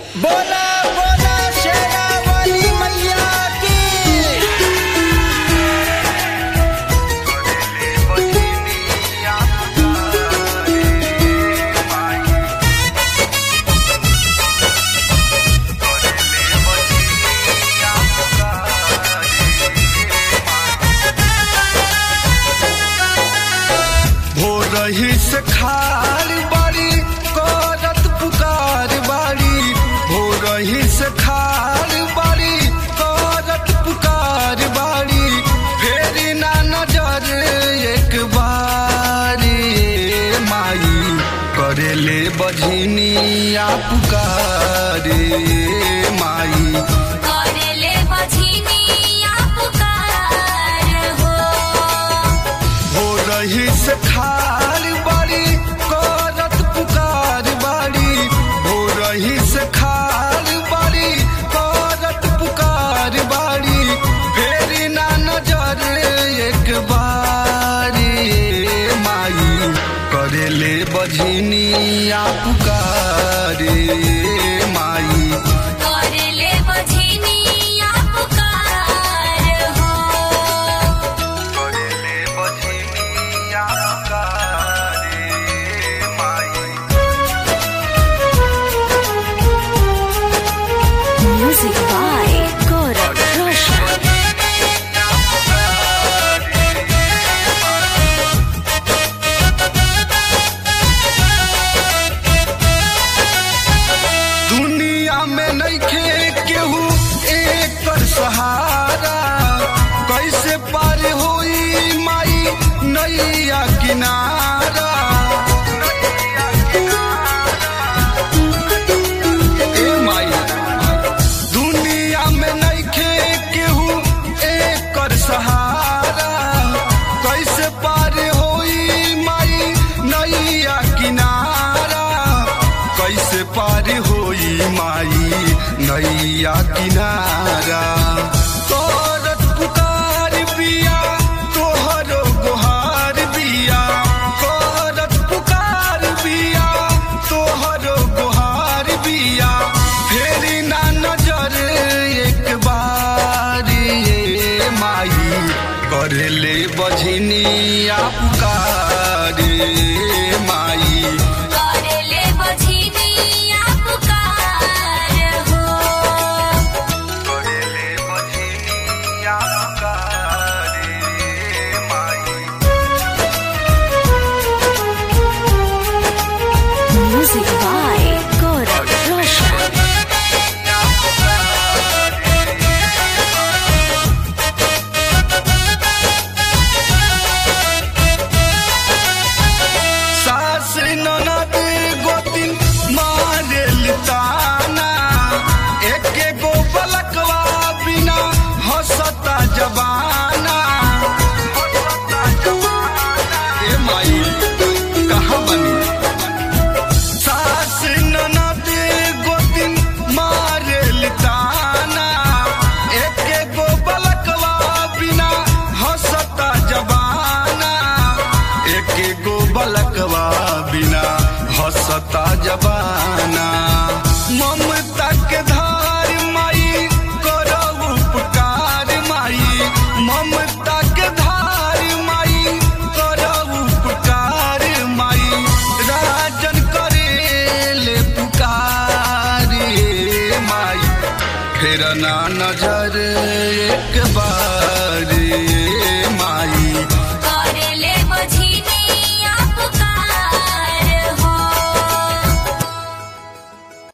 बोला बोला शेरा वाली मैया की भोरही से खार बाड़ी करत पुकार बाड़ी भोरही से खार बाड़ी करत पुकार बाड़ी फेरी ना नजर एक बारी माई करेले बझिनिया पुकारे माई करेले बझिनिया पुकार हो हो रही से खार बाड़ी करत पुकार बाड़ी हो रही से खार बाड़ी करत पुकार बाड़ी फेरी ना नजर एक बारी माई करेले बझिनिया पुकारे माई करेले बझिनिया पुकार हो करेले बझिनिया पुकारे माई म्यूजिक बाय गौरव रोशन दुनिया में नइखे केहू एकर सहारा कैसे पार होई माई नैया किनारा ए माई दुनिया में नइखे केहू एकर सहारा कैसे पार होई माई नैया किनारा कैसे पार होई माई नैया किनारा करत पुकार बिया तोहरो गोहार बिया करत पुकार बिया तोहरो गोहार बिया फेरी ना नजर एक बारी ए माई करेले बझिनिया पुकारे माई करेले बझिनिया पुकार हो करेले बझिनिया पुकारे माई म्यूजिक बाय गौरव रोशन सास ननद गोतिन मारेल ताना एके गो बलकवा बिना हंसता जबाना ए माई कहाँ बनी सास ननद गोतिन मारेल ताना एके गो बलकवा बिना हंसता जबाना एके गो बलकवा बिना हंसता जबाना ममता के धार माई करब उपकार माई ममता के धार माई करब उपकार माई राजन करेले पुकारे माई फेर ना नजर एक बार